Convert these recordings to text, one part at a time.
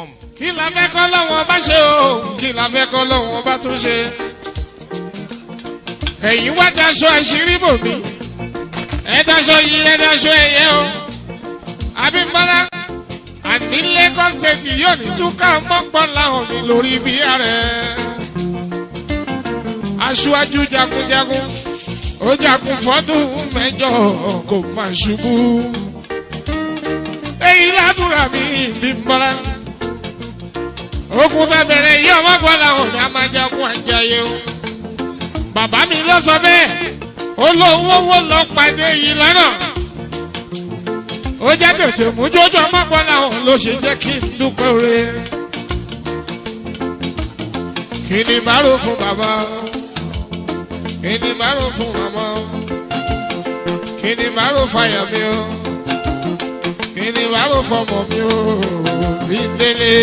kí la fẹ́ kọ́ lọ́wọ́ bá ṣe o kí la fẹ́ kọ́ lọ́wọ́ bá tún ṣe. ẹ̀yin wá daṣọ àṣírí bò mí ẹ daṣọ yìí ẹ daṣọ ẹ̀yẹ o. Abímbọ́lá àní Lagos state yóò ní túká mọ́pọ́ láwọn mi lórí bí ààrẹ. aṣáájú jagunjagun ó jagun fọ́dún mẹ́jọ kò má ṣubú. èyí ládùúrà mi Bímbọ́lá ogun tẹ bẹ̀rẹ̀ yìí ọmọ gbọ́ làwọn mi a máa jagun àjàyè o. bàbá mi lọ sọ bẹ́ẹ̀ ó lọ owó owó lọ pàdé yìí lọ́nà. ó jẹ́ tètè mú jójó ọmọ gbọ́ làwọn ló ṣe jẹ́ kí n dúpẹ́ oore. kí ni bárò fún bàbá kí ni bárò fún màmá kí ni bárò fàyà mi o kí ni bárò fọmọ mi o bí délé.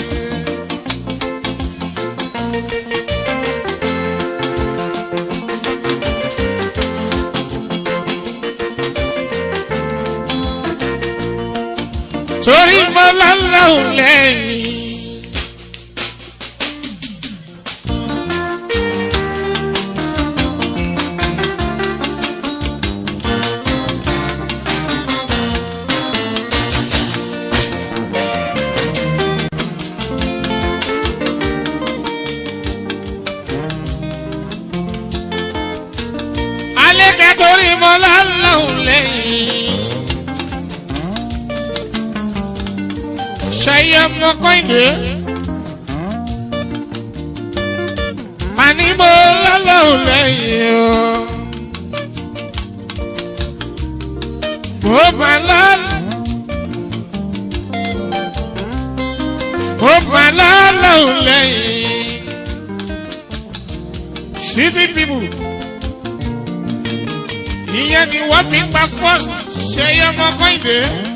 torí mo lọ́lọ́hùn lẹ́yìn. alẹ́ kẹ́ torí mo lọ́lọ́hùn lẹ́yìn. ṣayé ọmọ kọ́ìdé. àní mo lọ́lọ́hùn lẹ́yìn o. mo mà lọ́lọ́. mo mà lọ́lọ́hùn lẹ́yìn. city people. ìyẹn ni wọ́n fi gba first ṣayé ọmọ kọ́ìdé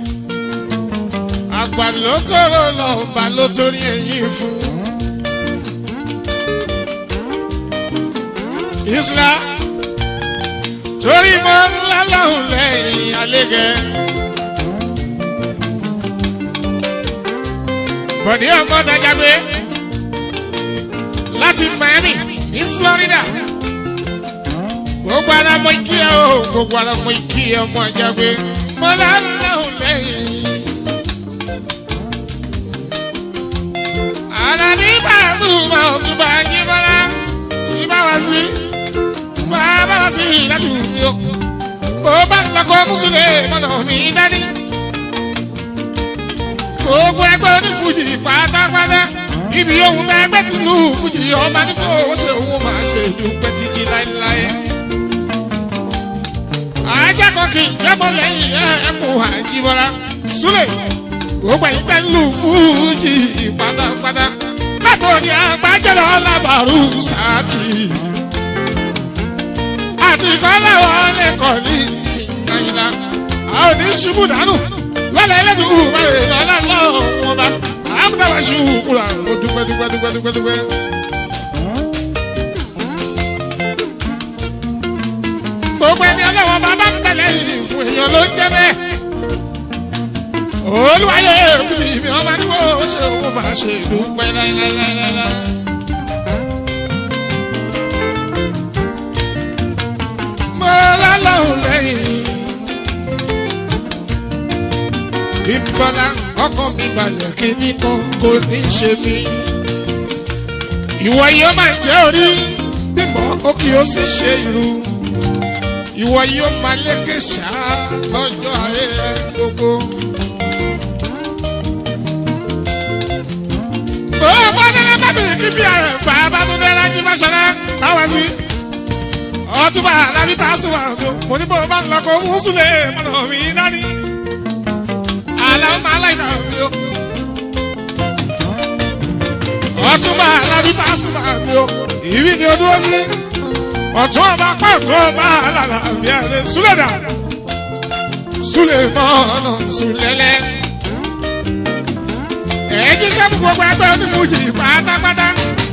àgbà ló tọrọ lọ bá ló torí ẹyin fún. Isla torí mọ ńlá lọ́hùn lẹ́yìn àlégẹ. Bọ̀dé ọmọ Dàjàgbé láti Miami ní Florida. Gbogbo ara mọ ikí ẹ o, gbogbo ara mọ ikí ẹ ọmọ Àjàgbé. Mọ́lá lọ́hùn lẹ́yìn. Àlàbí Pasuma Ọ̀túnba Jíbọ́lá ìbáwá sí máa bá wá sí ìdájú mi o. Bó bá ń lọ́kọ́ Mùsùlùmí mọ̀nà mi dání. Gbogbo ẹgbẹ́ onífújì pátápátá. Ibi ohun tá ẹgbẹ́ ti lù fújì ọba nífọ̀ owó ṣe òun máa ṣe ìdúpẹ́ títí láéláé. Ajá kan kì í jábọ̀ lẹ́yìn ẹ̀ẹ́kùn Àjíbọ́lá. Súlẹ̀ gbogbo ẹ̀yin tẹ́ ń lù fújì pátápátá látòrí àgbájẹ́lọ́ lábàrú sáàtì àti kọ́láwọ́ lẹ́kọ̀ọ́ ní ti nàìjíríà a ò ní ṣubú dànù lọ́lẹ̀ ẹlẹ́dùn mẹ́rin lọ́lá lọ́wọ́ wọn bá àmúdáwà ṣubú kúrò àwọn dúpẹ́ dúpẹ́ dúpẹ́ dúpẹ́ dúpẹ́. gbogbo ẹni ọlọ́wọ́ bàbá ń tẹ̀lé yìí fún èèyàn ló ń jẹ́ bẹ́ẹ̀ olùwàyè fìdí mi ọba ní kò ṣe òun máa ṣe dúpẹ́ láíláíláíláí. mo lọ́lọ́hùn lẹ́yìn ìbọ̀lá ọkọ̀ mi balẹ̀ kí nínú kò ní ṣe mí. ìwọ yìí ó máa jẹ́ orí bímọ ó kì í ó sì ṣe irú ìwọ yìí ó máa lékè ṣáá lọ́jọ́ ayé gbogbo. ó bá délé bábìlì kí bí ààrẹ bàbá tó dé lájú bá ṣẹlẹ̀ táwọn sí. ọtúbà alábí tá a sùn wà tó mo ní bó bá ń lọ kó mú súlẹ̀ mọ̀nà mi dání. àlàó máa láì dà mí o. ọtúbà alábí tá a sùn wà mí o. ìbí ni o dúró sí. ọ̀tún ọba pa ọ̀tún ọba àlàlà bí ẹni súlẹ̀ dà. súlẹ̀ mọ́ọ̀nà súlẹ̀lẹ̀ ẹ̀ẹ́dí sẹ́mu gbogbo ẹgbẹ́ onífújì pátápátá.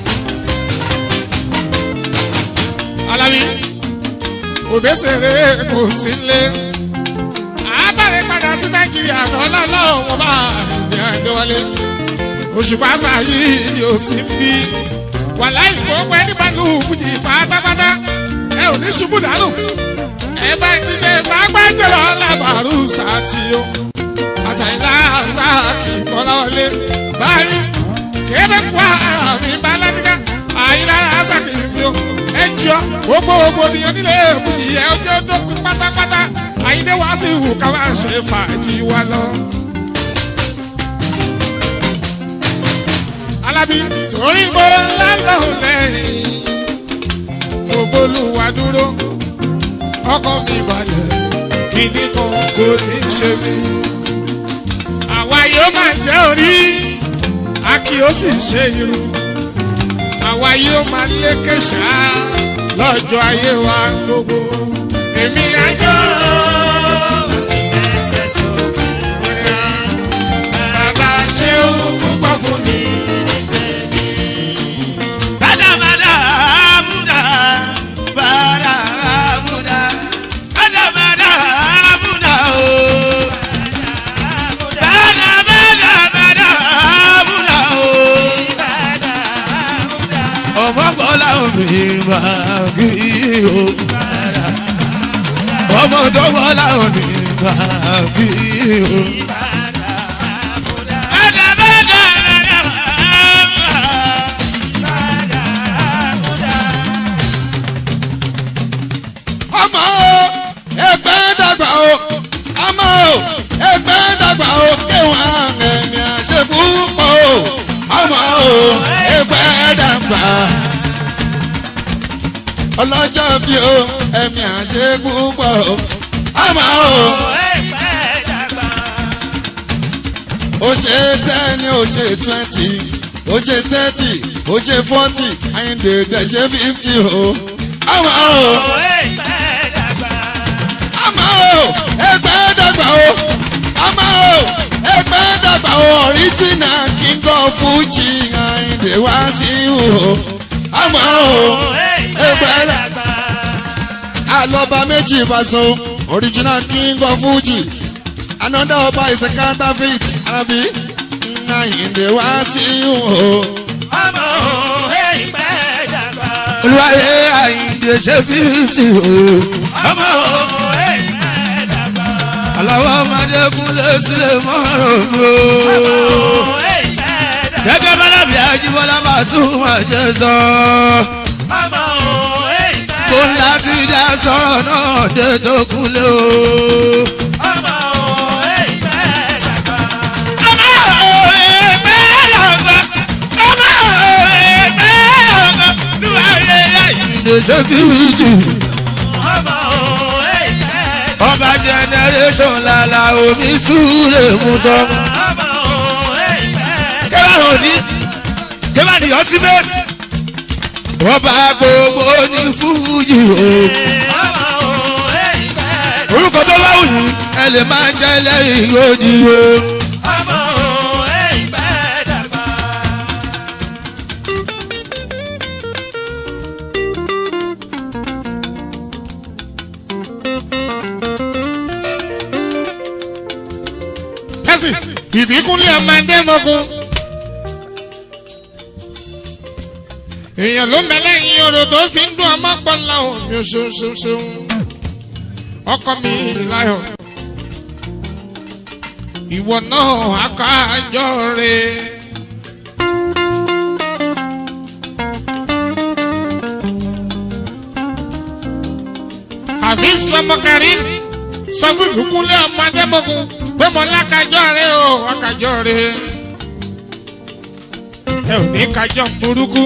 Alábí òbẹ́sẹ̀rẹ̀ kò sí lé. Àbálẹ̀ padà sí Nàìjíríà lọ́lá lọ́wọ́ bá ìdí àdéwálé. òṣùpá sáyé ni ò sí fi wàláì gbogbo ẹni bá lù fújì pátápátá ẹ ò ní ṣubú dànù ẹ bá ti ṣe pápá jọlọ lábàárù sátìyó àtàlá sáàkì kọláwọlé báyìí kébé pa àmì baládìgá àyílára sáàkì mi ó ẹ jọ gbogbo gbogbo nìyẹn nílé fújì ẹ ọjọ́ dópin pátápátá àyíndé wá sí ìwù ká máa ṣe fàájì wa lọ. alábí torí mo lálọ́ lẹ́yìn mo bólúwa dúró ọkọ mi balẹ̀ kíní kan kò ní ṣe mí. àwa yóò máa jẹ́ orí a kì ó sì ṣe irú àwa yóò máa lékè ṣá lọ́jọ́ ayé wa gbogbo èmi àjọ ẹsẹ̀ sókè bóyá bàbá ṣé ó tún gbọ́ fún mi. Bada bada muda, bada muda, bada bada muda oh. Bada bada bada muda oh. Ọmọ gbọ́lá omi máa kí o. Ọmọ tó gbọ́lá omi máa kí o. Bada bada bada muda. ọmọ o ẹgbẹ́ dàgbà o ọmọ o ẹgbẹ́ dàgbà o kéwọ́n ẹ̀mí àṣekú pọ̀ o ọmọ o ẹgbẹ́ dàgbà ọlọ́jọ́ bí o ẹ̀mí àṣekú pọ̀ o ọmọ o ó ṣe ten ó ṣe twenty ó ṣe thirty ó ṣe forty àyìndé dẹ̀ ṣe fifty o ọmọ o àmọ́ o ẹgbẹ́ dàgbà o àmọ́ o ẹgbẹ́ dàgbà o original king of fuji àyìndé wá sí o àmọ́ o ẹgbẹ́ dàgbà àlọ́ba méjì ìbáṣọ original king of fuji another ọba is a counterfeit àbí àyìndé wá sí o. olùwàyè àyìndé ṣe fíìtì o. ọmọ o. aláwọ̀ ọmọdékúnlé sílẹ̀ mọ́rùn mi o. gẹ́gẹ́ bálábì ajíbọ́lá bá súnmọ́ ṣe sọ. kó láti dá sọ̀rọ̀ náà dé tó kúnlé o. ọmọ o ẹgbẹ́ dàgbà. ọmọ o ẹgbẹ́ dàgbà. olùwàyè àyìndé ṣe fíìtì ọba generation lala omi súre musọ. kẹ́bà hàn ní kẹ́bà ní ọ́símẹ́tì. ọba gbogbo ní fújì o. orúkọ tó bá wù yín ẹ lè máa jẹ́ lẹ́yìn ojì o. ẹsì ìbíkúnlé ọmọdé mọ́kún. èèyàn ló mẹlẹ́yìn orò tó fi ń dún ọmọ pọ́nlá omi oṣooṣooṣo. ọkọ mi láyọ̀ ìwọ náà akájọ rẹ. àbí sọmọkàrí sọ fún ìbíkúnlé ọmọdé mọ́kún pé mo lákàjọ rẹ o àkàjọ rẹ ẹ ò ní kájọ burúkú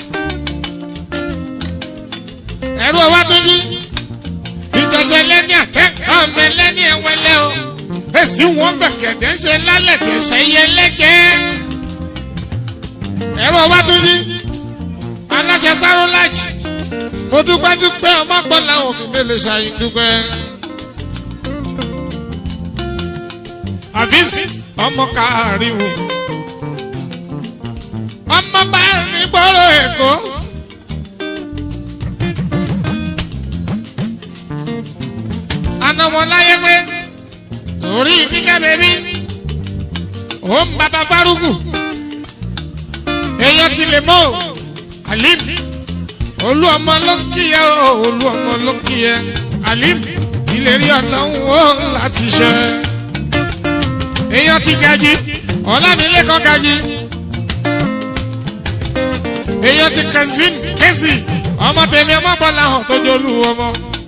ẹrú ọwá tó yí ìjọsẹ lẹni akẹ́kọ̀ọ́ ọmọ lẹni ẹwẹlẹ o èsì wọn gbẹkẹdẹ ń ṣe lálẹ́ dẹsẹ yẹ lẹkẹ ẹrú ọwá tó yí aláṣẹ sáró lájì mo dúpẹ́ dúpẹ́ ọmọ gbọ́n làwọn òbí mi lè ṣàyìn dúpẹ́. àfíìsì ọmọ káàríwò ọmọ bá ní gbọ́rọ̀ èkó. anamọláyé pé torí kíkẹ́ bèbí ó ń bàbá fárúgù ti lè mọ́ o alim olú ọmọ ló ń kíyẹ o olú ọmọ ló ń kíyẹ alim ìlérí ọlọ́run ó láti ṣe èèyàn ti gají ọ̀làmílẹ́kọ̀ọ́ gají èèyàn ti kẹsí kẹsì ọmọ tèmi ọmọ bọ́lá hàn tó jólú ọmọ.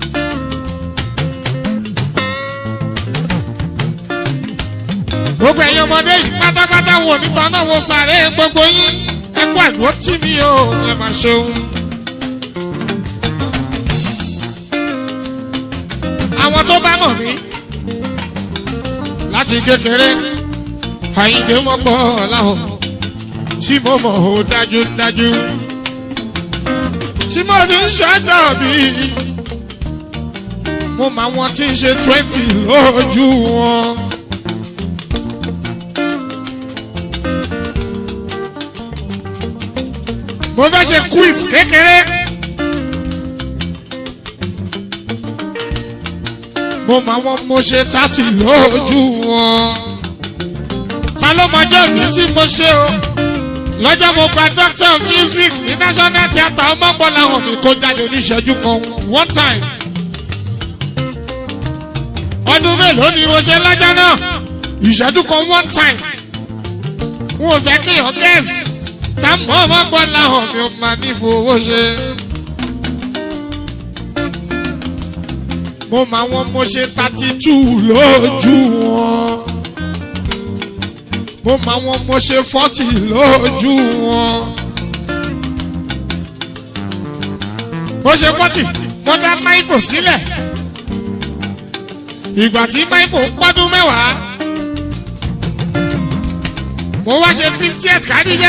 gbogbo ẹ̀yin ọmọdé yìí pátápátá wò nípa náà wo sàré gbogbo yín ẹ kú àdúró tì mí o ẹ máa ṣeun. àwọn tó bá mọ̀ mí láti kékeré àyíǹde mọ́ pọ̀ láwọn tí mo mọ̀ ó dájúdájú tí mo ti ń ṣàtọ̀ bí mo máa wọn tí ń ṣe twenty lójú wọn. mo fẹ́ ṣe quiz kékeré. mo máa wọn mo ṣe thirty lójú wọn. ta ló mọjọ́ mi tí mo ṣe o lọ́jọ́ mo gba doctor of music ní national theatre ọmọbọ́lá hàn mi kó jáde oníṣẹ́jú kan one time. ọdún mélòó ni mo ṣe lọ́jọ́ náà ìṣẹ́jú kan one time. n ò fẹ́ kéèyàn gẹ́ẹ̀sì tá mọ́ ọmọbọ́lá hàn mi ò máa ní fowó ṣe. mo máa wọn mo ṣe thirty two lójú wọn mo máa wọn mo ṣe fọ́tì lójú wọn. mo ṣe fọ́tì mo dá máìfò sílẹ̀. ìgbà tí máìfò pọ́dún mẹ́wàá. mo wá ṣe fiftieth kádìjá.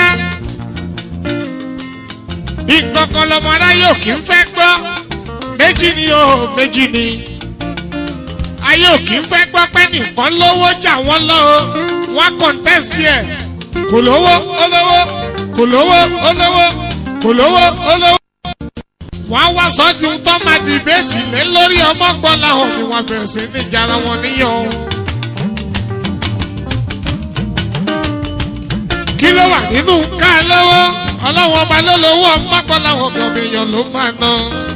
ìgbọ̀ngàn lọmọ aráyé ò kí ń fẹ́ gbọ́. méjì ni o méjì ni. ayé ò kí ń fẹ́ gbọ́ pé nìkan lówó jà wọ́n lọ́wọ́ wọ́n contest yẹ kò lówó olówó kò lówó olówó kò lówó olówó. wọ́n á wá sọ́ọ́dún tó máa dìbẹ́tì lé lórí ọmọ gbọ́n láwọn ni wọ́n bẹ̀rẹ̀ sí ní ìjára wọn níyàn. kí ló wà nínú ká lọ́wọ́ ọlọ́wọ́n ọba ló lówó ọmọ gbọ́n láwọn ọmọ èèyàn ló máa ná.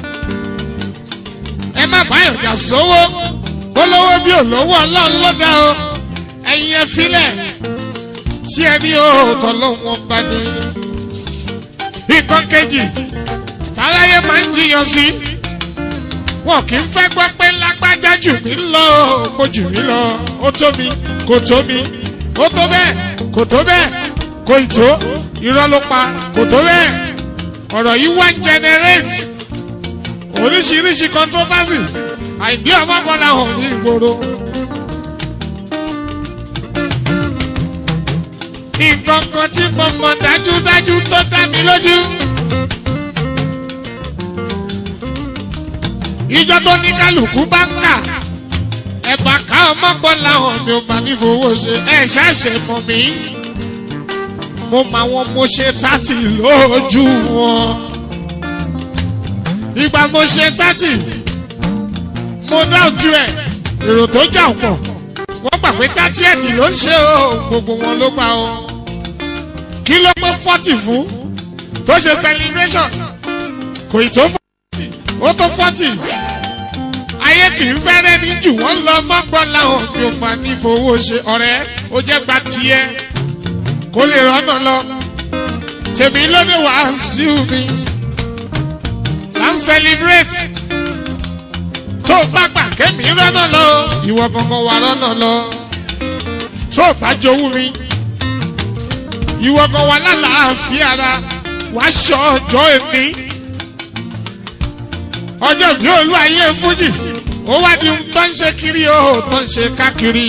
ẹ má báyọ̀ jà sówó olówó bí olówó ọlọ́run ló dá o ẹ̀yin ẹ filẹ̀ tí ẹ ní òótọ́ lọ́wọ́ bá ní. nǹkan kejì táláyé máa ń jiyàn sí wọn kì í fẹ́ gbọ́ pé lágbájá jù mí lọ mo jù mí lọ ó tó mi kò tó mi ó tó bẹ́ẹ̀ kò tó bẹ́ẹ̀ kò ì tó irọ́ ló pa kò tó bẹ́ẹ̀ ọ̀rọ̀ yìí wá ń generate oríṣiríṣi controversy àìdí ọmọ bọ́lá hàn ní ìgboro. nǹkan kan tí mo mọ̀ dájúdájú tó dá mi lójú. ìjọ tó ní kálukú bá ń kà ẹ̀bà ká ọmọgbọ́n làwọn mi ò máa ní fowó ṣe ẹ̀ ṣàṣẹ fún mi. mo máa wọn mo ṣe tátì lójú wọn. ìgbà mo ṣe tátì mo dá ojú ẹ̀ èrò tó jà pọ̀ wọ́n gbà pé tátìẹ̀tì ló ń ṣe o gbogbo wọn ló gbà o kí ló pé fọ́tì fún tó ṣe celebration kò ì tó fọ́tì ó tó fọ́tì ayé kì í fẹ́rẹ́ ní jù wọ́n lọ mọ́gbọ́n láwọn mi ò máa ní fowó ṣe ọ̀rẹ́ ó jẹ́ gba tiẹ̀ kó lè rọ́nà lọ tèmi lóde wàásù mi là ń celebrate tó o bá gbà kémi rọ́nà lọ ìwọ kankan wà rọ́nà lọ tó o bá jowú mi ìwọ kan wà lálàáfíà ara wà ṣọ ọjọ́ èmi ọjọ́ bí olú ayé fújì ó wá di ohun tó ń ṣe kiri ó tó ń ṣe káàkiri.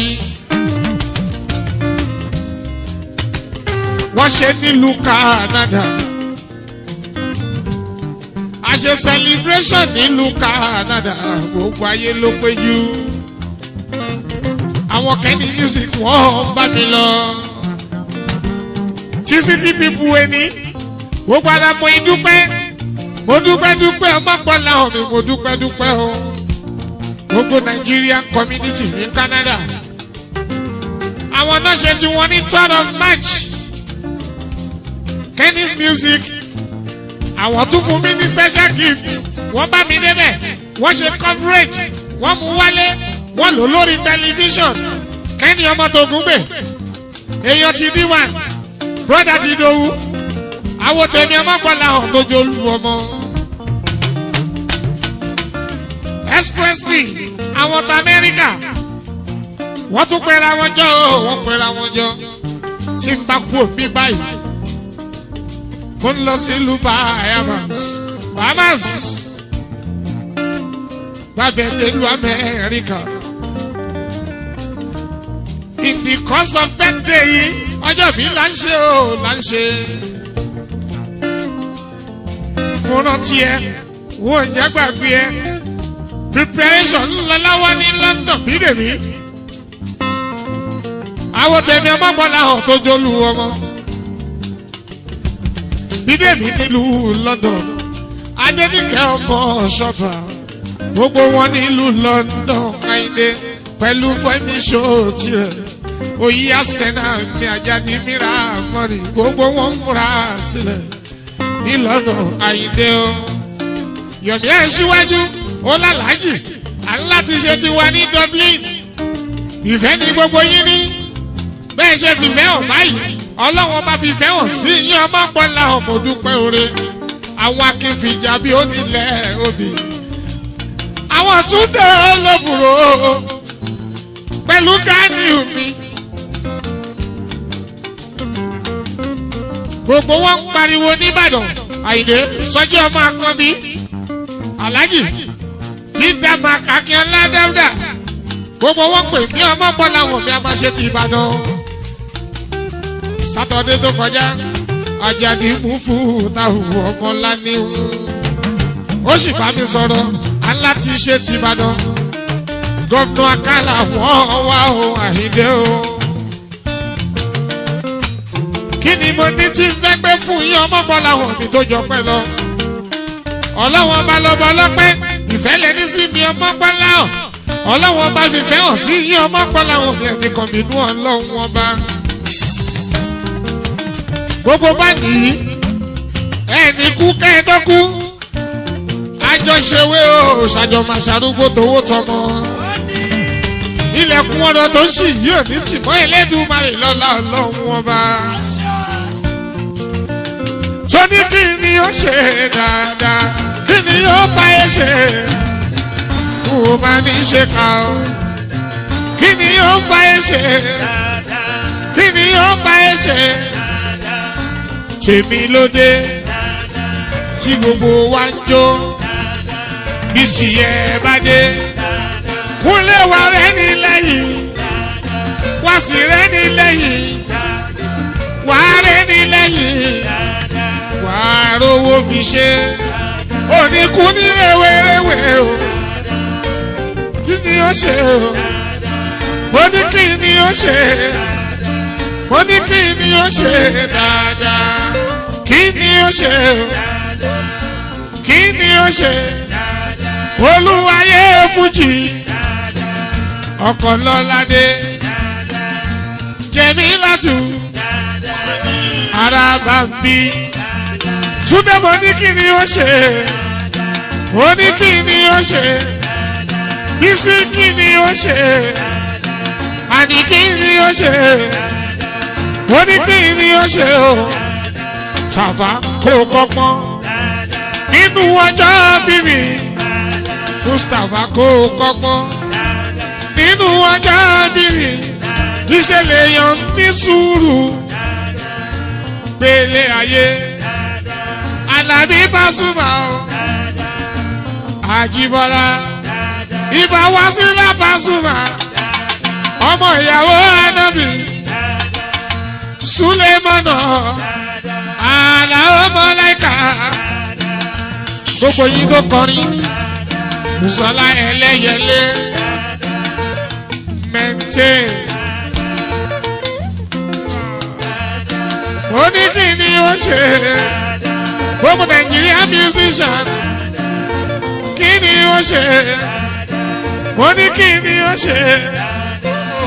wọ́n ṣe nílùú canada a ṣe celebration nílùú canada gbogbo ayé ló péjú àwọn kẹ́ni music wọ́n bá mi lọ títí tí pípu ẹni gbogbo ara mo dúpẹ́ mo dúpẹ́ dúpẹ́ ọmọpọ̀ làwọn mi mo dúpẹ́ dúpẹ́ o gbogbo nigerian community ní canada àwọn náà ṣe tí wọ́n ní third of march kí tennis music àwọn tún fún mi ní special gift wọ́n bá mi débẹ̀ wọ́n ṣe coverage wọ́n mú wálé wọ́n lò lórí tẹlifíṣọ̀n kẹ́ni ọmọ tó gún gbè èèyàn ti bí one broda ti dòwú àwọn tèmi ọmọ gbọ́dọ̀ hàn tó jẹ́ olú ọmọ. expressly àwọn tó amẹ́ríkà wọ́n tún pẹ́ra wọn jọ ó wọ́n pẹ́ra wọn jọ tí n bá kú òbí báyìí mo ń lọ sí ìlú bahamas bahamas bàbá ìlú amẹ́ríkà in the course of that day yìí ọjọ́ mi là ń ṣe o là ń ṣe. mo rántí ẹ wo ìjà gbàgbé ẹ preparation ńlá láwa ní london bídèmí àwọn tẹ̀mí ọmọ bọ́lá hàn tó jólú ọmọ bídèmí nílùú london adéníkẹ́ ọmọ ṣọ́bà gbogbo wọn nílùú london káyidé pẹ̀lú fẹ́mi ṣó tirẹ̀ òyì àsẹ̀nà mi àjáde mìíràn mọ́ni gbogbo wọn ń múra sílẹ̀ ní london àyíndé o yọ̀mí ẹ̀ síwájú ó lálàájì aláti ṣe ti wà ní dublin ìfẹ́ ní gbogbo yín ní bẹ́ẹ̀ ṣe fìfẹ́ hàn báyìí ọlọ́wọ́n bá fìfẹ́ hàn sí yín ọmọ pọ́nlá ọmọ dúpẹ́ oore àwọn akínfìjà bíi onílẹ̀ obì àwọn túndé olóbùrò pẹ̀lú gánì mi gbogbo wọn ń pariwo nìbàdàn àyìnlé sọjí ọmọ akọbí alhaji dídá màkàkíọ́lá dáúdà gbogbo wọn pè mí ọmọ bọ́lá wọn bí a máa ṣe ti ìbàdàn sátọdé tó kọjá ajadi mú fún táwọn ọmọ lánìí ó sì bá mi sọ̀rọ̀ aláti ṣe ti ìbàdàn gómìnà akálà wọ́n wá o àhíndé o kí ni mo ní tí ń fẹ́ gbé fún yín ọmọ bọ́lá wọn mi tó jọ pẹ́ lọ ọlọ́wọ́n bá lọ́bọ ọlọ́pẹ́ ìfẹ́ lẹ́ni sí mi ọmọ bọ́lá ọ̀ ọlọ́wọ́n bá fìfẹ́ hàn sí yín ọmọ bọ́lá wọn mi ẹ̀mí kan bínú ọlọ́run wọn bá. gbogbo bá nìyí ẹni kú kẹ́ẹ̀dọ́kú àjọṣewé o ṣàjọmọ̀ ṣàrúgbó tówó tọmọ ilẹ̀kùn ọ̀dọ̀ tó ṣì yí òní tìmọ́ ẹlẹ́dùnmáyé lọ́la ọlọ́run wọn bá tóní kí ni ó ṣe dáadáa kí ni ó bá ẹ ṣe kó o máa ní ṣe ká o kí ni ó bá ẹ ṣe kí ni ó bá ẹ ṣe tèmi lóde tí gbogbo wa ń jó bí tìyẹ bá dé kúnlẹ̀ wà rẹ̀ ní lẹ́yìn wá sí rẹ̀ ní lẹ́yìn wà rẹ̀ ní lẹ́yìn wà á rówó fi ṣe oníkú ní rèwerèwe o kí ni ó ṣe o mo ní kí ni ó ṣe mo ní kí ni ó ṣe dáadáa kí ni ó ṣe o kí ni ó ṣe olúwayé fújì ọkọ̀ lọ́ládé jẹ̀mí látù ara bá ń bí túnbẹ̀ mo ní kí ni ó ṣe ó ní kí ni ó ṣe bísí kí ni ó ṣe àní kí ni ó ṣe ó ní kí ni ó ṣe o tàfà kó kọ́pọ́n nínú ọjọ́ bíbí mustapha kó kọ́pọ́n nínú ọjọ́ bíbí ìṣẹ̀lẹ̀ yan ní sùúrù gbélé ayé alábí Pasuma o àjíbọ́lá ibà wá sílẹ̀ Pasuma ọmọ ìyàwó anábì sulemana aláwọ̀ mọ́láìka gbogbo yìí tó kọrin musola ẹlẹ́yẹlé mẹ́ntẹ́. ó ní kí ni ó ṣe gbogbo nàìjíríà musician kí ni ó ṣe ó ní kí ni ó ṣe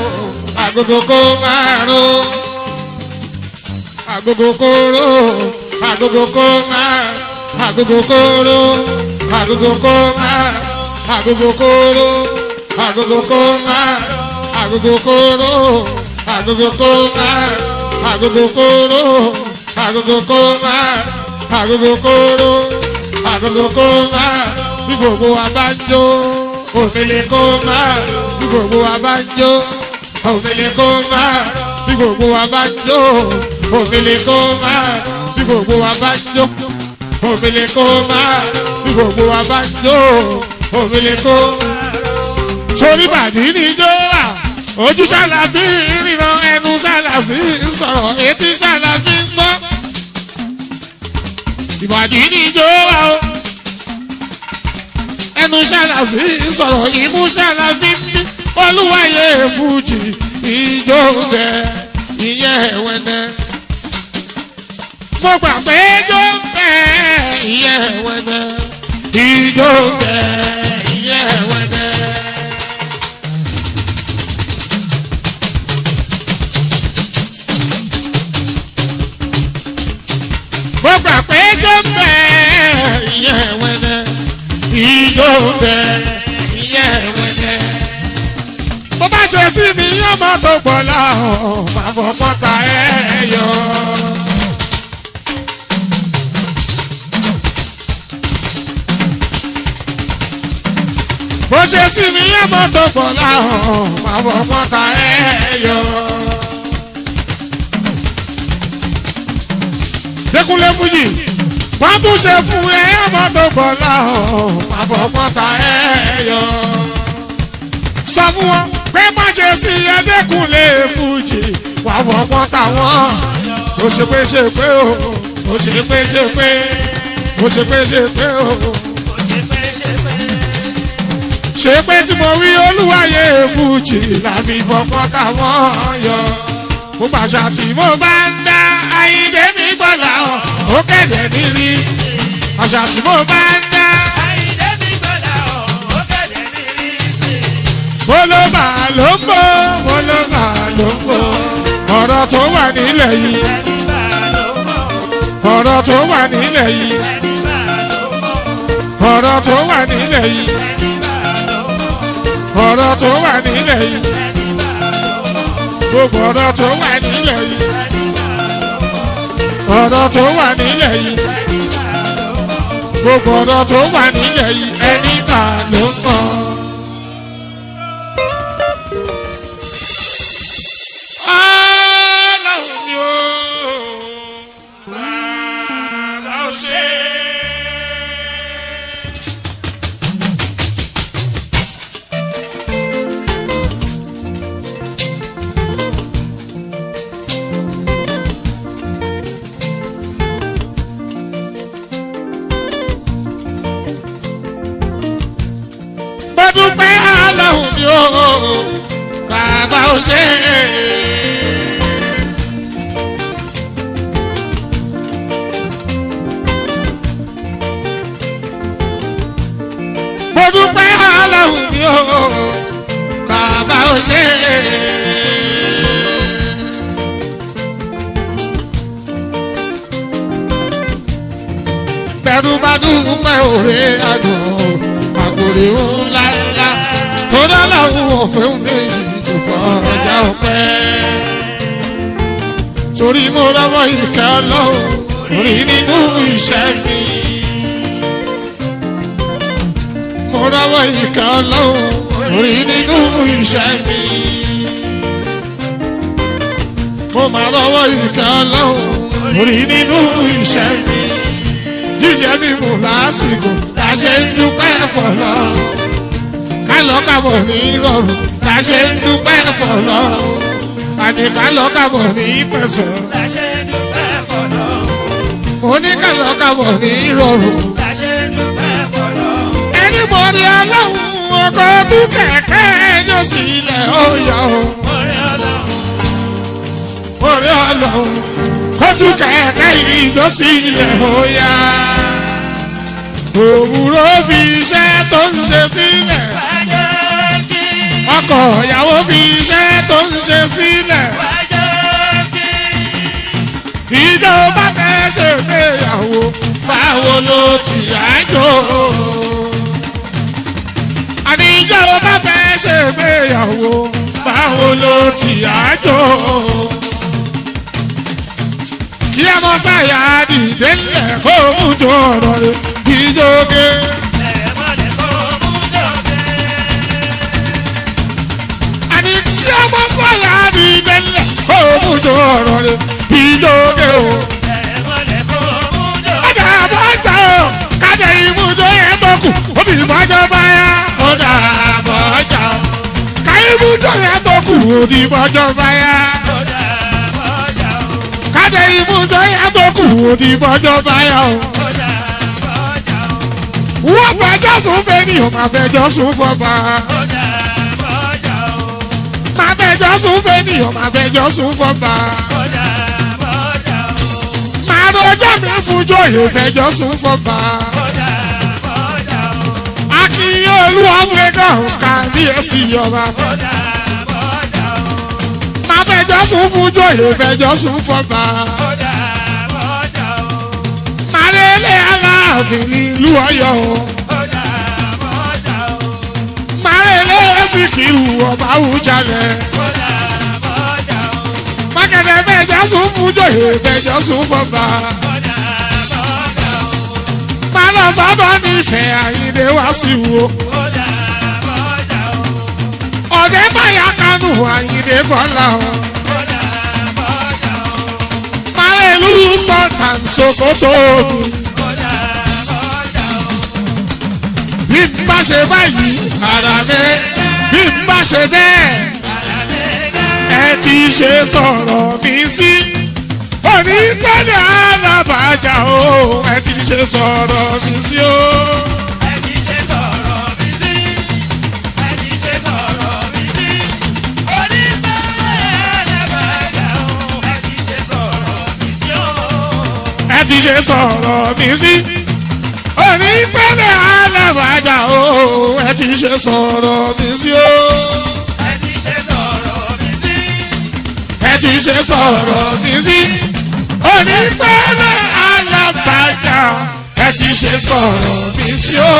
agogo kó máa ro agogo kó ro agogo kó máa agogo kóró agogo kó máa agogo kóró agogo kó máa agogo kóró agogo kó máa agogo kóró agogo kó máa agogo kóró agogo kó máa bí gbogbo wa bá ń jó òmìnir kó máa bí gbogbo wa bá ń jó òmìnir kó máa bí gbogbo wa bá ń jó òmìnir kó máa bí gbogbo wa bá ń jó òmìnir kó máa bí gbogbo wa bá ń jó òmìnir kó. torí bàdí ni jó wà ojú ṣàlàfí ríran ẹnu ṣàlàfí sọ̀rọ̀ etí ṣàlàfí gbọ́. ìbàdí ni jó wà o ẹnu ṣàlàfí sọ̀rọ̀ ìmú ṣàlàfí mí olúwàyè fújì ìjó bẹ ìyẹn ẹ̀wẹ̀nẹ̀. mo gbà pé ijó bẹ ìyẹn ẹ̀wẹ̀nẹ̀ ìjó bẹ ìyẹn ẹ̀wẹ̀nẹ̀. mo gbà pé ijó bẹ ìyẹn ẹ̀wẹ̀nẹ̀ ìjó bẹ ìyẹn ẹ̀wẹ̀nẹ̀ bó bá ṣe sí mi ọmọ tó pọ̀ láhùn máa fọ pọ́ta ẹ̀ yọ. bó ṣe sí mi ọmọ tó pọ̀ láhùn máa fọ pọ́ta ẹ̀ yọ. Dékúnlé Fújì wọ́n tún ṣe fún ẹ ọmọ tó pọ̀ láhùn máa fọ pọ́ta ẹ̀ yọ sọ fún wọn pé má ṣe sí ẹdẹkùnlé fújì wà fọpọ́n táwọn ó ṣe pé ṣe pé o ó ṣe pé ṣe pé ó ṣe pé ṣe pé o ṣe pé tí mo rí olúwàyè fújì làbí fọpọ́n táwọn yọ mo pàṣà tí mo bá ń dá ayíǹde mi gbọ́dọ̀ ó kẹ̀dẹ̀ nírí àṣà tí mo bá ń dá. Bólóbà ló ń bọ̀, bólóbà ló ń bọ̀. Ọ̀rọ̀ tó wà nílẹ̀ yìí. Ọ̀rọ̀ tó wà nílẹ̀ yìí. Ọ̀rọ̀ tó wà nílẹ̀ yìí. Ọ̀rọ̀ tó wà nílẹ̀ yìí. Gbogbo ọ̀rọ̀ tó wà nílẹ̀ yìí. Ọ̀rọ̀ tó wà nílẹ̀ yìí. Gbogbo ọ̀rọ̀ tó wà nílẹ̀ yìí. Ẹni bá ló ń bọ̀. Ọlọ́run ni ó bàbá ó ṣe. Mo dúpẹ́ Ọlọ́run ni ó bàbá ó ṣe. mo dúpẹ́ Ọlọ́run mi ò bàbá ò ṣe. bẹ́ẹ̀rù bá dúpẹ́ òwe àdùn àkòrè ńlá ńlá tó dọ́làwọ̀ òfin méjì tó kọjá ọpẹ́. torí mo rọ́wọ́ ìkẹ́ Ọlọ́run rí nínú iṣẹ́ mi. mo rọ́wọ́ ìkà ọlọ́run rí nínú iṣẹ́ mi. mo máa rọ́wọ́ ìkà ọlọ́run rí nínú iṣẹ́ mi. jíjẹ mímu lásìkò la ṣe ń dúpẹ́ fọlọ́. kálọ̀ kábọ̀ ní rọrùn la ṣe ń dúpẹ́ fọlọ́. àní kálọ̀ kábọ̀ ní pẹ̀sẹ̀. mo ní kálọ̀ kábọ̀ ní rọrùn ẹni mo rí ọlọ́run ọkọ̀ ọdún kẹ̀kẹ́ yóò sì ilẹ̀ ọ̀yọ́ o. mo rí ọlọ́run ọdún kẹ̀kẹ́ yóò sì ilẹ̀ ọ̀yá. òwúrọ̀ fi iṣẹ́ tó ń ṣe sílẹ̀. ọkọ ìyàwó fi iṣẹ́ tó ń ṣe sílẹ̀. ìjọba fẹ́ ṣe pé ti àjò. àníjọ́ bá fẹ́ ṣègbéyàwó báwo ló ti àjò. kí ẹ mọ sáyà dìde ńlẹ̀ kó mú jọ ọ̀rọ̀ rẹ̀ ìjókè. àní kí ẹ mọ sáyà dìde ńlẹ̀ kó mú jọ ọ̀rọ̀ rẹ̀ ìjókè o. Ọjà àbọ̀jà o, kájà ìmúdó yẹn tó kù, obì ìbọ̀jọ́ báyà. Ọjà àbọ̀jà o, ká ìmúdó yẹn tó kù, obì ìbọ̀jọ́ báyà. Kájà ìmúdó yẹn tó kù, obì ìbọ̀jọ́ báyà o. Wọ́n fẹjọ́ sùn fẹ́ ni o, máa fẹjọ́ sùn fọba. Máa fẹjọ́ sùn fẹ́ ni o, máa fẹjọ́ sùn fọba. Máa rọjọ́ mi fún jòyè fẹjọ́ sùn fọba. Akínyé olúwa Lagos kábíyèsí yọba. Máa fẹjọ́ sùn fún jòyè fẹjọ́ sùn fọba. Máa lélẹ̀ aláàfin nílùú Ọ̀yọ́ o. Máa lélẹ̀ Síkírù ọba Awùjalẹ̀. Mákẹ́tẹ̀ fẹjọ́ sùn fún jòyè fẹjọ́ sùn fọba. Máa lọ sábà nífẹ̀ẹ́ Àyìndé wá sí wo. Ọ̀dẹ́ báyà kánú Àyìndé bọ́lá o. Máa lè lù sọ̀tàn Sokoto mi. Bí n bá ṣe báyìí, ara mi. Bí n bá ṣe bẹ́ẹ̀, ẹ ti ṣe sọ̀rọ̀ mi sí. Òní pẹ́lẹ́ alábàájà o, ẹ ti ṣe sọ̀rọ̀ mi sí o. ẹ ti ṣe sọ̀rọ̀ mi sí. Òní pẹ́lẹ́ alábàájà o, ẹ ti ṣe sọ̀rọ̀ mi sí o. ẹ ti ṣe sọ̀rọ̀ mi sí. Òní pẹ́lẹ́ alábàájà ẹ ti ṣe sọ̀rọ̀ mi sí o.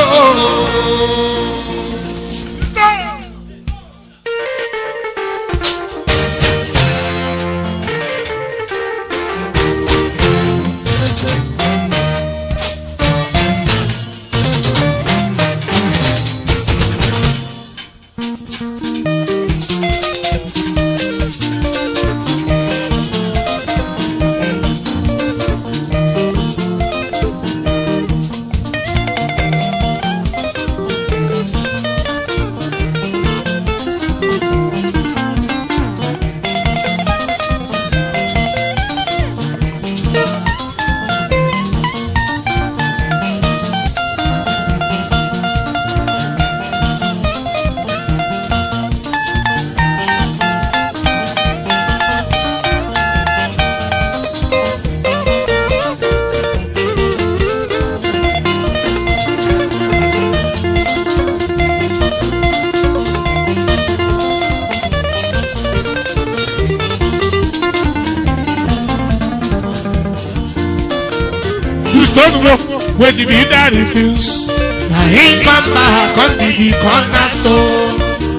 You stone walk when the builder refuse. Na him come back come be the cornerstone.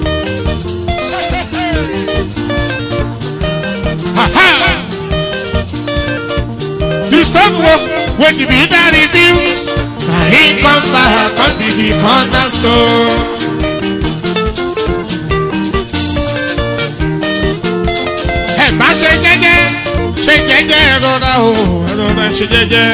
Ha-ha! You stone walk when the builder refuse. Na him come back come be the cornerstone. Ẹ bá ṣe jẹ́jẹ́ ṣe jẹ́jẹ́ rọra o rọra ṣe jẹ́jẹ́.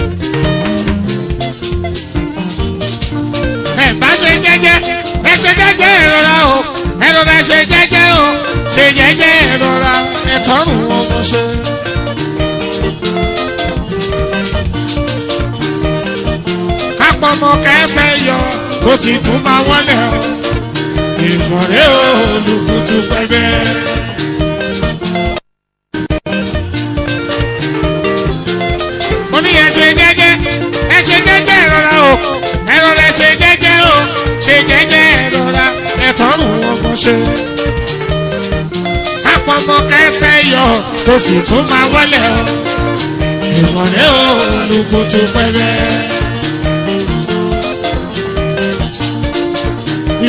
ẹ bá ṣe jẹ́jẹ́ ẹ ṣe jẹ́jẹ́ rọra o ẹ rọra ṣe jẹ́jẹ́ o ṣe jẹ́jẹ́ rọra ẹ tọrùn ọmọ ṣe. kápọ̀mọ kẹsẹ̀ yọ kó sì tún máa wọlé o ìmọ̀rẹ́ olùkùtù pẹ́bẹ́. mo ní ẹ ṣe jẹ́jẹ́ ẹ ṣe jẹ́jẹ́ rọra o ẹ rọra ṣe jẹ́jẹ́ o ṣe jẹ́jẹ́ rọra ẹ tọrùn ọmọ ṣe. kápọ̀mọ kẹsẹ̀ yọ kó sì tún máa wọlé o ìmọ̀rẹ́ olùkùtù pẹ́bẹ́.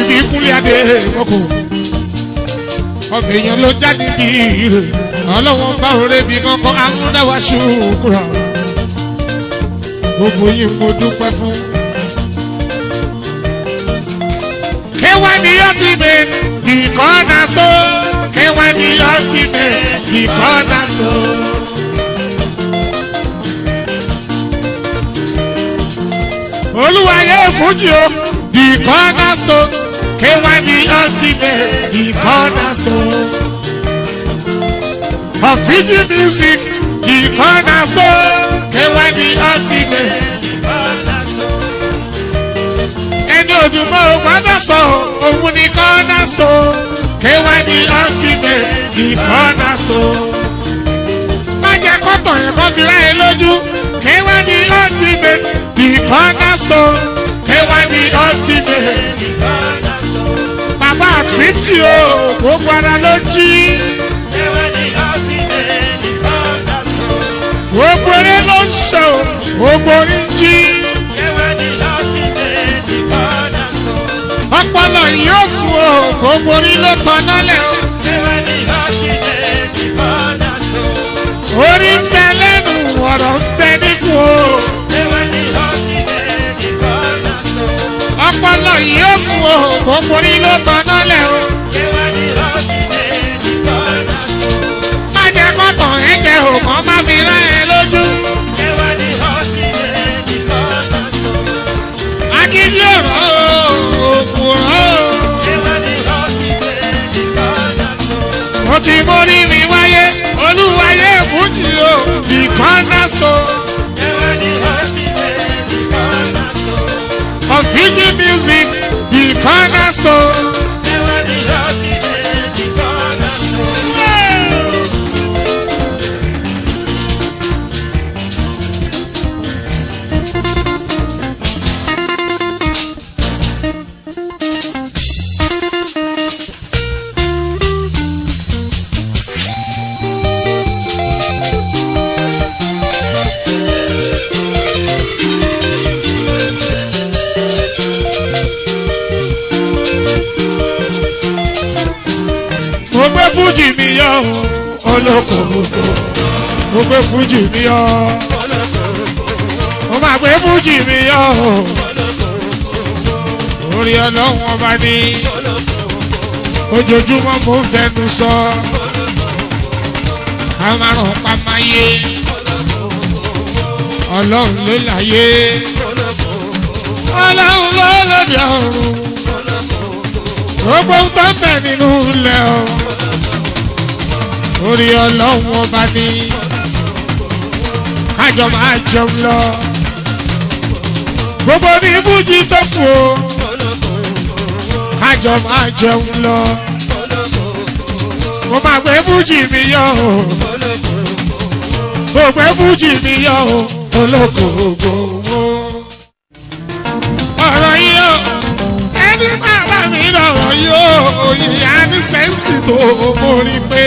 bí kúnlẹ̀ adé mọ́kò ọbẹ̀ èèyàn ló jáde bí ire ọlọ́wọ́n bá òre bí kankan amúnáwá ṣùkúrà gbogbo yìí mo dúpẹ́ fún. K1 the ultimate, the cornerstone. K1 the ultimate, the cornerstone. Olúwayé Fújì o, the cornerstone. K1 the ultimate, the cornerstone. Of Fiji music, the cornerstone. K1 the ultimate, the cornerstone. Ẹni òdùmọ̀ ò gbọ́dọ̀ sọ òun ni cornerstone. K1 the ultimate, the cornerstone. Má jẹ́ kọ́tọ̀ yẹn kọ́ fi ráyè lójú. K1 the ultimate, the cornerstone. K1 the ultimate, the cornerstone. Bàbá at fifty o, gbogbo ara ló jí. K1 the ultimate, the cornerstone. Gbogbo eré ló ń ṣe o, gbogbo orí ń jí. K1 the ultimate, the cornerstone. Ọpọlọ yóò sùn o, gbogbo orí ló tan nálẹ̀ o. K1 the ultimate, the cornerstone. Orí ń bẹ lẹ́nu, ọ̀rọ̀ ń bẹ níkùn o. K1 the ultimate, the cornerstone. Ọpọlọ yóò sùn o, gbogbo orí ló tan nálẹ̀ o. K1 the ultimate, the cornerstone. Má jẹ́ kọ́tàn ẹ̀ jẹ́ o, kàn má fi rán ẹ lójú. K1 the ultimate, the cornerstone. Akíndí ọ̀rọ̀ o, òkùnrọ̀ o. K1 the ultimate, the cornerstone. Mo ti mórí mi wáyé, olúwayé fújì o, the cornerstone K1 the ultimate, the cornerstone. of Fiji music, the cornerstone. K1 the ultimate, the cornerstone. Mo gbé fújì mi yọ o, olókoòkò. Mo gbé fújì mi yọ. Mo máa gbé fújì mi yọ o. Orí ọlọ́run ọba ní. Ojoojúmọ́ mo ń fẹnu sọ. Ká máa ràn pa máa yé. Ọlọ́run ló láyé. Ọlọ́run ló lòdì ọ̀run. Gbogbo ń tọ́ bẹ̀ nínú ilẹ̀ o. Orí ọlọ́run ọba ní. Kájọ máa jẹun lọ. Gbogbo ní Fújì tó kù o. Kájọ máa jẹun lọ. Mo máa gbé Fújì mi yọ o. Mo gbé Fújì mi yọ o. Olókoògò wo. Ọ̀rọ̀ yìí o ẹni máa bá mi lọ̀rọ̀ yóò òyìnbá ní sẹ́ǹsì tó mórí pé.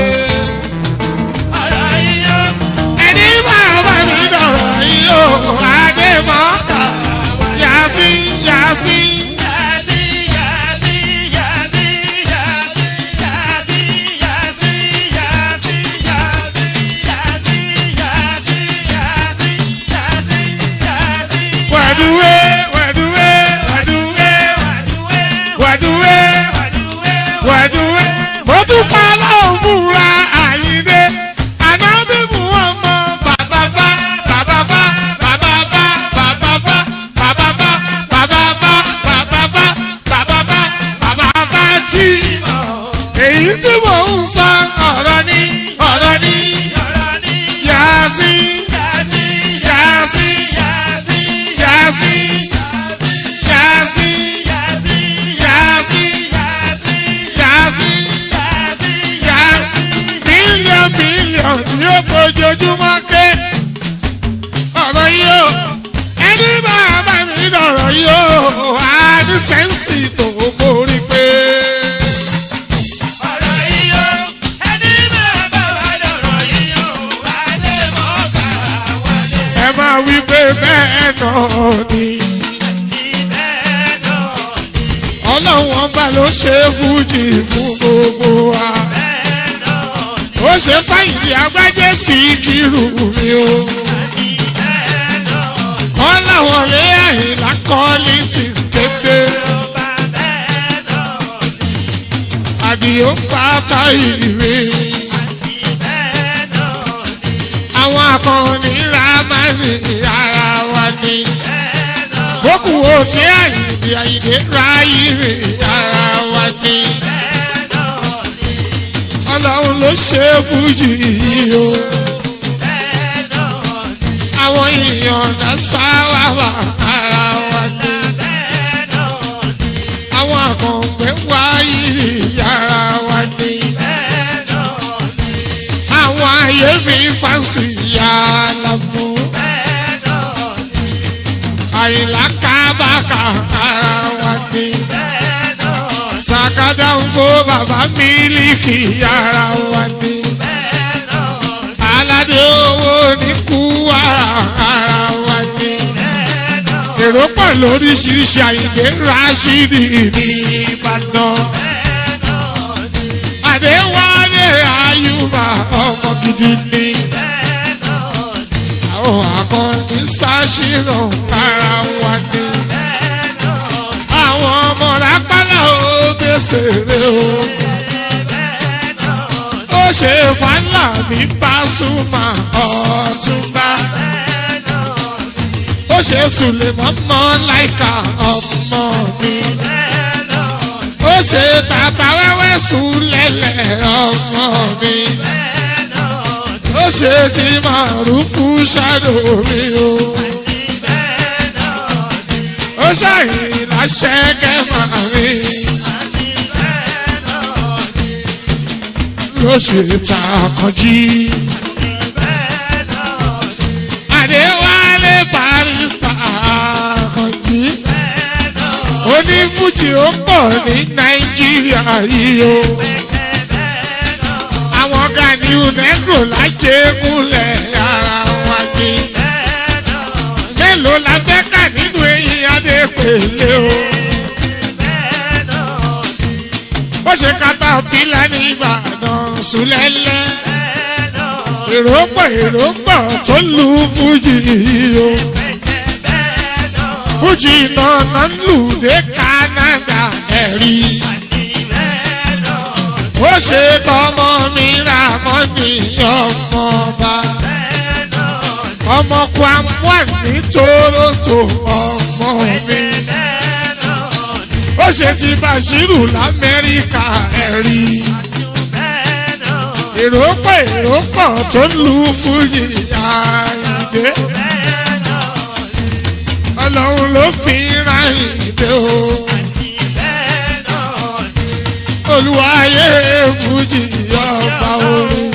Ọ̀rọ̀ yíyọ, ẹni máa bá mi lọ̀rọ̀ yóò adémọ́ká yàsí yàsí. yàsí, yàsí, yàsí, yàsí, yàsí, yàsí, yàsí, yàsí, yàsí, yàsí, yàsí, yàsí, yàsí. wẹ̀dúwé wẹ̀dúwé wẹ̀dúwé Wàdúwé, wẹ̀dúwé wàdúwé, wẹ̀dúwé. mo tún fa lọ́hùn múra àyíndé ànábìbù ọmọ bàbá fa bàbá fa bàbá fa bàbá fa bàbá fa bàbá fa bàbá fa bàbá fa bàbá fa tí. èyí tí mò ń sọ ọ̀rọ̀ ni ọ̀rọ̀ ni ọ̀rọ̀ ní yàásí yàsí, yàásí yàsí, yàásí yàásí yàsí, yàásí yàsí, yàásí yàsí, yàásí bílíọ̀n bílíọ̀n ni ó fojoojúmọ́ ké ọ̀rọ̀ yìí o ẹni máa bá mi lọ̀rọ̀ yìí o á ní sẹ́ǹsì tó mórí pé. ọ̀rọ̀ yíyọ, ẹni máa bá wa lọ̀rọ̀ yíyọ, wálé mọ́ká wálé. ẹ máa wí pé bẹ́ẹ̀ náà ni Ìbẹ́ náà ni ọlọ́run ọba ló ṣe fújì fún gbogbo wa ó ṣe fáyìlì agbájé sí kírù mi o kọ́ làwọn lé àyìnlá kọ́lí ti kéde àdìo fata ìwé àwọn akọni ramani ara wa ni bókù wo tí àyìnbí àyìnbí ráyìí ara wa ni ọlọ́run ló ṣe fújì yìí o àwọn èèyàn náà sáwà wà ara wa ni àwọn àkàngbẹ́ wáyé yàrá wa ni àwọn ayé mi fáǹsì yàrá mú àyìnlá kábàkà ara wa ni sàkádà ń fó bàbá mílíkì yàrá wa ni aládé owó ní kúwàrà ara wa ni èrò pọ̀ lóríṣiríṣi àyìnbé rásìdì ní ìbàdàn àdéwálé àyùbá ọmọ gidi ni àwọn akọni sáṣìnà ara wa ni àwọn ọmọ rápálá ó gbèsè rè o ó ṣe fàlà ní pásùmà ọ̀túnba ó ṣe sùlẹ̀mọ́ mọ́ láìka ọmọ mi ó ṣe tata wẹ́wẹ́ sùlẹ̀lẹ̀ ọmọ mi ó ṣe tí màrúfù ṣàdó mi o ó ṣàyìn láṣẹ kẹfà mi ló ṣe ta kọjí. Adéwálé barista kọjí. Onífújì ó pọ̀ ní Nàìjíríà yìí o. Àwọn Ganiu Negro lájẹ́ múlẹ̀ ara wa ni. Mélòó la fẹ́ kà nínú eyín Adépèlé o? Bó ṣe kata pílà ní Ìbàdàn Sùlẹ́lẹ́. Èrò pọ̀ èrò pọ̀ tó lu Fújì yìí o. Fújì náà náà ń lù dé Canada ẹ̀rí. Ó ṣe tọmọ mi ra mọ́ ní ọmọọba. Ọmọ Kwamwa ní Toronto ọmọ mi. Ó ṣe ti Bàṣírù l'Amẹ́ríkà ẹ̀rí. Èrò pọ̀ èrò pọ̀ tó ń lu Fújì àìdé. Ọlọ́run ló fi ra ìdè o. Olúwayé Fújì ọba orin.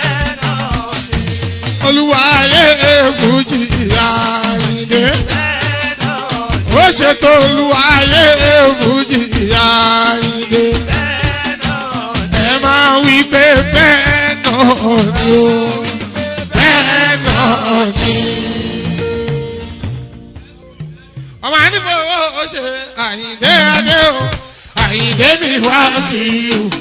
Olúwayé Fújì àìdé. Ó ṣètò Olúwayé Fújì àìdé. Ẹ máa wí pé bẹ́ẹ̀ náà ni o. Bẹ́ẹ̀ náà ni. Ọmọ àdìfowó ó ṣe àyìndé adé o. Àyìndé mi wá sí i o.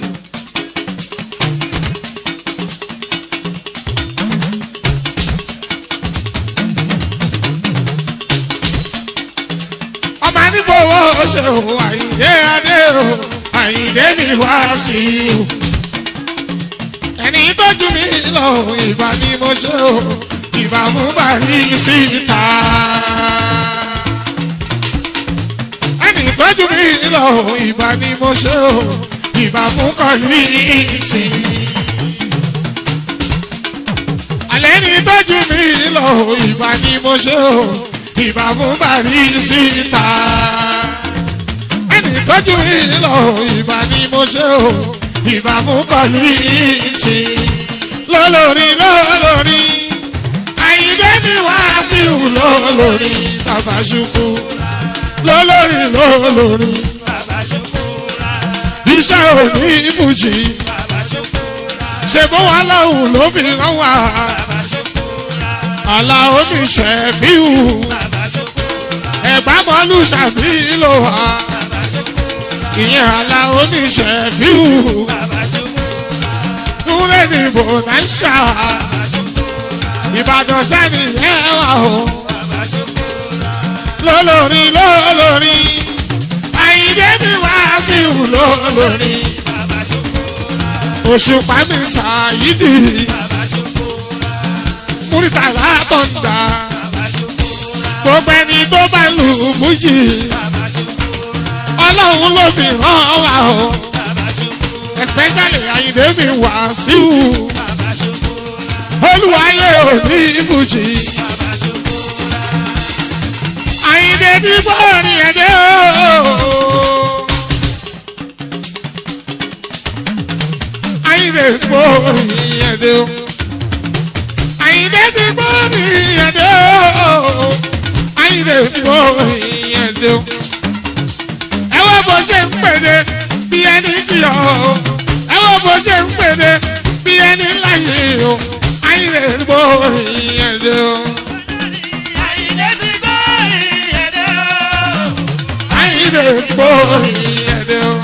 ọmọ àdìfowó ó ṣe o. Àyìndé adé o. Àyìndé mi wá sí i o. Ẹni tọ́jú mi lọ ìbá ni mo ṣe o. Ìbá mú bàrí síta. Ẹni tọ́jú mi lọ ìbá ni mo ṣe o. Ìbá fún kọ́lìtì. Àlẹ́ ni tọ́jú mi lọ ìbá ni mo ṣe o. Ìbá fún bàrí síta. Ẹni tọ́jú mi lọ ìbá ni mo ṣe o. Ìbá fún kọ́lìtì. Lọ́lọ́rí lọ́lọ́rí. Àyíndé mi wá sí ìhù lọ́lọ́rí. Bàbá ṣubú. Lọ́lọ́rí lọ́lọ́rí. Iṣẹ́ òní fújì. Ṣé bó wà láwùn ló fi rán wá? Àlà oníṣẹ́ fíhù. Ẹ̀gbá mọ́lú ṣàbí ló wà. ìyẹn àlà oníṣẹ́ fíù núrẹ́ ní bònáṣà ìbàdàn sẹ́ni yẹn wà o lólórí lólórí àyíndé mi wá sí ìhù lólórí òṣùpá mi ṣàyídì múrítàlá tọ̀ǹda gbogbo ẹni tó bá lù mújì ọlọ́run ló fi ràn wá o especially àyíndé mi wá sí ìhù olùwàyè òní fújì àyíndé tí bọ́ọ̀rì ẹ̀dẹ́ o. àyíndé tí bọ́ọ̀rì ẹ̀dẹ́ o. àyíndé tí bọ́ọ̀rì ẹ̀dẹ́ o. àyíndé tí bọ́ọ̀rì ẹ̀dẹ́ o. ẹ wá bó ṣe ń pèdè bí ẹni jìyà o. ẹ wá bó ṣe ń pèdè bí ẹni láyé o. àyíndé tí bọ́ọ̀rì ẹ̀dẹ́ o. àyíndé tí bọ́ọ̀rì ẹ̀dẹ́ o.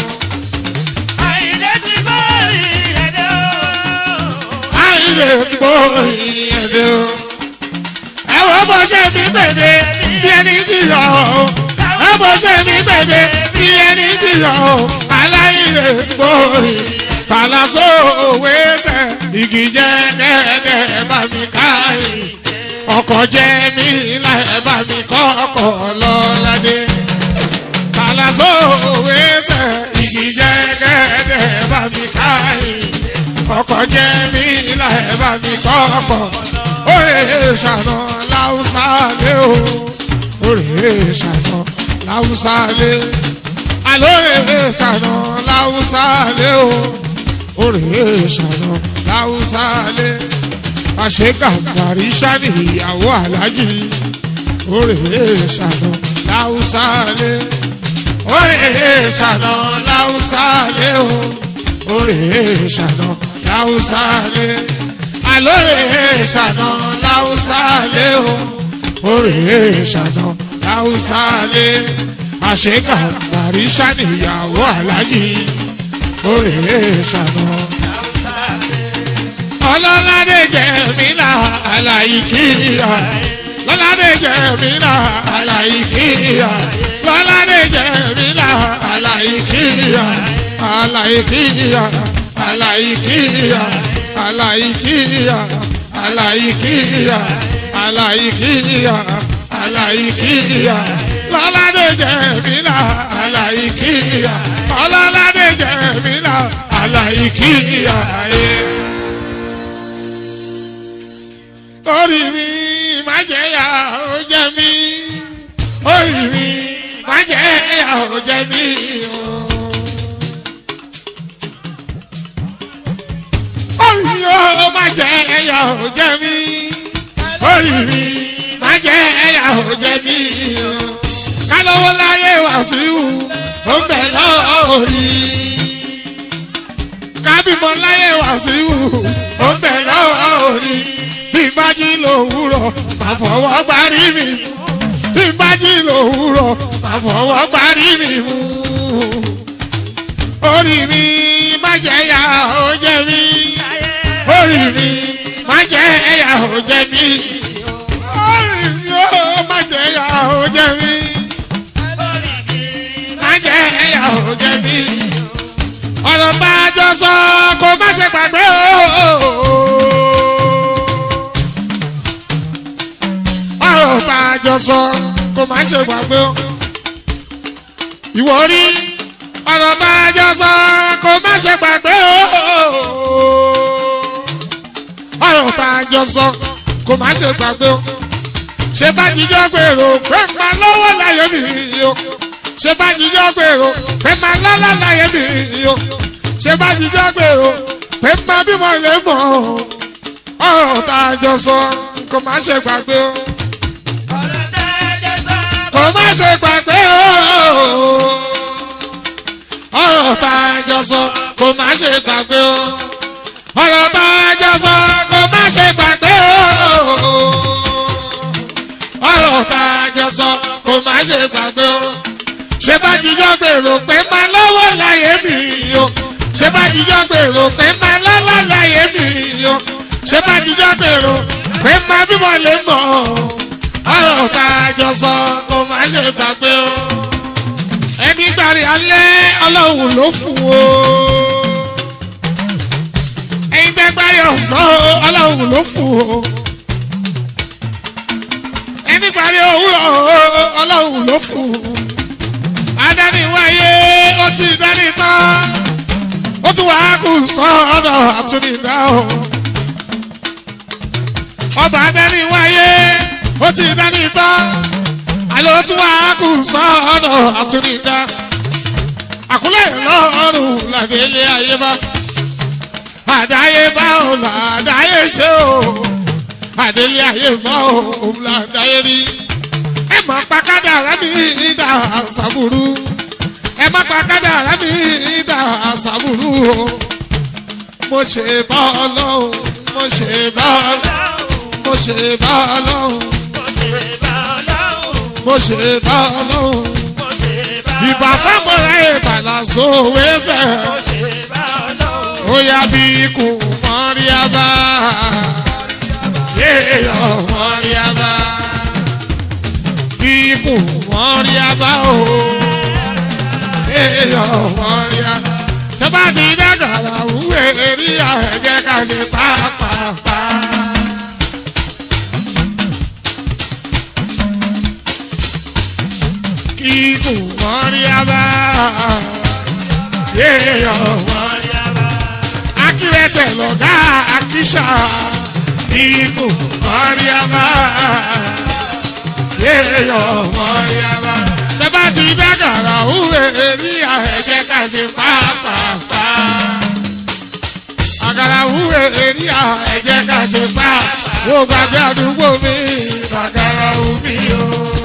àyíndé tí bọ́ọ̀rì ẹ̀dẹ́ o. ẹ wá bó ṣe fi pèdè bí ẹni jìyà o. ẹ bó ṣe fi pèdè bí ẹni jìyà o. aláìlè tí bọ́ọ̀rì fàlàsó òwe ṣe igi jẹ́ dẹ́dẹ́ bá mi káyìn ọkọ̀ jẹ́ mi láì bá mi kọ́ ọkọ̀ lọ́ládé kàlàsó òwe ṣe igi jẹ́ dẹ́dẹ́ bá mi káyìn ọkọ̀ jẹ́ mi láì bá mi kọ́ ọkọ̀ òye ṣàná láwùsá lé o òye ṣàná láwùsá lé àlóye ṣàná láwùsá lé o òye ṣàná láwùsá lé àṣekà gàrí sani ìyàwó alájì òrèé ṣàná láwùsálẹ òrèé ṣàná láwùsálẹ o òrèé ṣàná láwùsálẹ àlórèé ṣàná láwùsálẹ o òrèé ṣàná láwùsálẹ àṣekà gàrí sani ìyàwó alájì òrèé ṣàná ọlọ́ládé jẹ̀mínà aláìkíyà lọ́ládé jẹ̀mínà aláìkíyà lọ́ládé jẹ̀mínà aláìkíyà aláìkíyà aláìkíyà aláìkíyà aláìkíyà aláìkíyà aláìkíyà lọ́ládé jẹ̀mínà aláìkíyà ọlọ́ládé jẹ̀mínà aláìkíyà. orí mi má jẹ́ yà ó jẹ́ mi orí mi má jẹ́ yà ó jẹ́ mi o. orí mi ó má jẹ́ yà ó jẹ́ mi orí mi má jẹ́ yà ó jẹ́ mi o. kálọ́wọ́ láyé wàásù ó ń bẹ̀ lọ́ọ̀rí kábímọ láyé wàásù ó ń bẹ̀ lọ́ọ̀rí bí bá jí lòwúrọ̀ má fọwọ́ gbárí mi bí bá jí lòwúrọ̀ má fọwọ́ gbárí mi mú. orí mi má jẹ́ ya ó jẹ́ mi orí mi má jẹ́ ya ó jẹ́ mi orí mi ó má jẹ́ ya ó jẹ́ mi má jẹ́ ya ó jẹ́ mi ọ̀rọ̀ bá a jọ sọ kó má ṣe gbàgbé o. ọ̀rọ̀ tá a jọ sọ kó má ṣe gbàgbé o. ìwọ rí ọ̀rọ̀ tá a jọ sọ kó má ṣe gbàgbé o. ọ̀rọ̀ tá a jọ sọ kó má ṣe gbàgbé o. ṣé bá jíjọ́ gbèrò pé máa lọ́wọ́ láyé mi o. ṣé bá jíjọ́ gbèrò pé máa lọ́lá láyé mi o. ṣé bá jíjọ́ gbèrò pé máa bímọ lè mọ̀ ọ̀rọ̀ tá a jọ sọ kó má ṣe gbàgbé o kò má ṣe gbàgbé o. ọ̀rọ̀ tá a jọ sọ kò má ṣe gbàgbé o. ọ̀rọ̀ tá a jọ sọ kò má ṣe gbàgbé o. ọ̀rọ̀ tá a jọ sọ kò má ṣe gbàgbé o. ṣé bá jíjọ́ gbèrò pé máa lọ́wọ́ láyé mi o ṣé bá jíjọ́ gbèrò pé máa lọ́wọ́ láyé mi o ṣé bá jíjọ́ gbèrò pé máa bímọ lè mọ̀ ọ̀rọ̀ tá a jọ sọ kó má ṣe gbàgbé o ẹni gbàrí alẹ́ ọlọ́run ló fún o ẹyin tẹ́ gbàrí ọ̀sán ọlọ́run ló fún o ẹni gbàrí òwúrọ̀ ọlọ́run ló fún o adániwáyé ó ti dání tán ó tún wàá kù sọ́ọ̀dọ̀ àtúndínlá o ọba adániwáyé ó ti dání tán àlọ́ tún wàá kù sọ́ọ̀dọ̀ àtúndínlá àkúlẹ̀ lọ́rùn làdélé ayé bá àdáyé bá ò làdáyé ṣe o àdélé ayé bá ò làdáyé rí ẹ mọ̀ pàkádà rámi ìdá àṣàbùrú ẹ má pàkádà rámi ìdá àṣàbùrú o mo ṣe bá ọlọ́run mo ṣe bá ọlọ́run mo ṣe bá ọlọ́run mo ṣe bá ọlọ́run ìbá fámọ́ra ìbàlá sówésẹ̀ ó yá bí ikú mọ́rí abá yéèyàn mọ́rí abá ikú mọ́rí abá o yéèyàn mọ́rí abá tó bá ti dàgbàrà wúwo èrí ẹ̀jẹ̀ ká ṣe pàápàá. Ikú mọ́rí abá yéèyàn mọ́rí abá akírẹ́tẹ̀ lọ́gá akíṣà ikú mọ́rí abá yéèyàn mọ́rí abá bẹ́bá ti dágàrà òwe ní ẹ̀jẹ̀ ká ṣe pàápàá àgàrà òwe ní ẹ̀jẹ̀ ká ṣe pàápàá wọ́n gbàgbé àdúgbò mi àgàrà òbí o.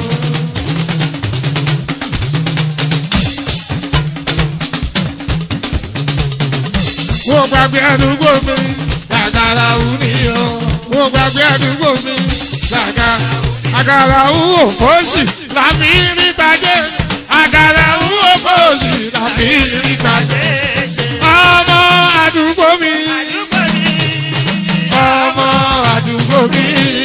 mo gbàgbé àdúgbò mi gàgàrà wù ní o mo gbàgbé àdúgbò mi gàgà àgàrà wù òfòsì làbí rítajé àgàrà wù òfòsì làbí rítajé ọmọ àdúgbò mi ọmọ àdúgbò mi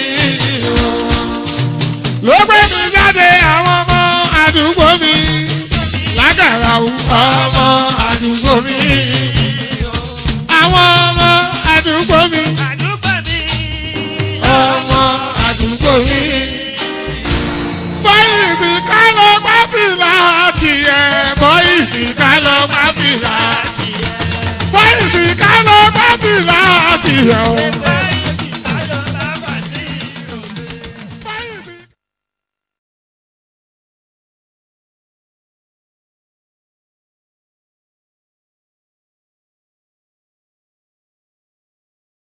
ló gbé mi jáde àwọn ọmọ àdúgbò mi lágàrà wù ọmọ àdúgbò mi àwọn ọmọ àdúgbò mi. ọmọ àdúgbò mi. bọ́ìsì ká ló pa fìlà tiẹ̀. bọ́ìsì ká ló pa fìlà tiẹ̀. bọ́ìsì ká ló pa fìlà tiẹ̀ o.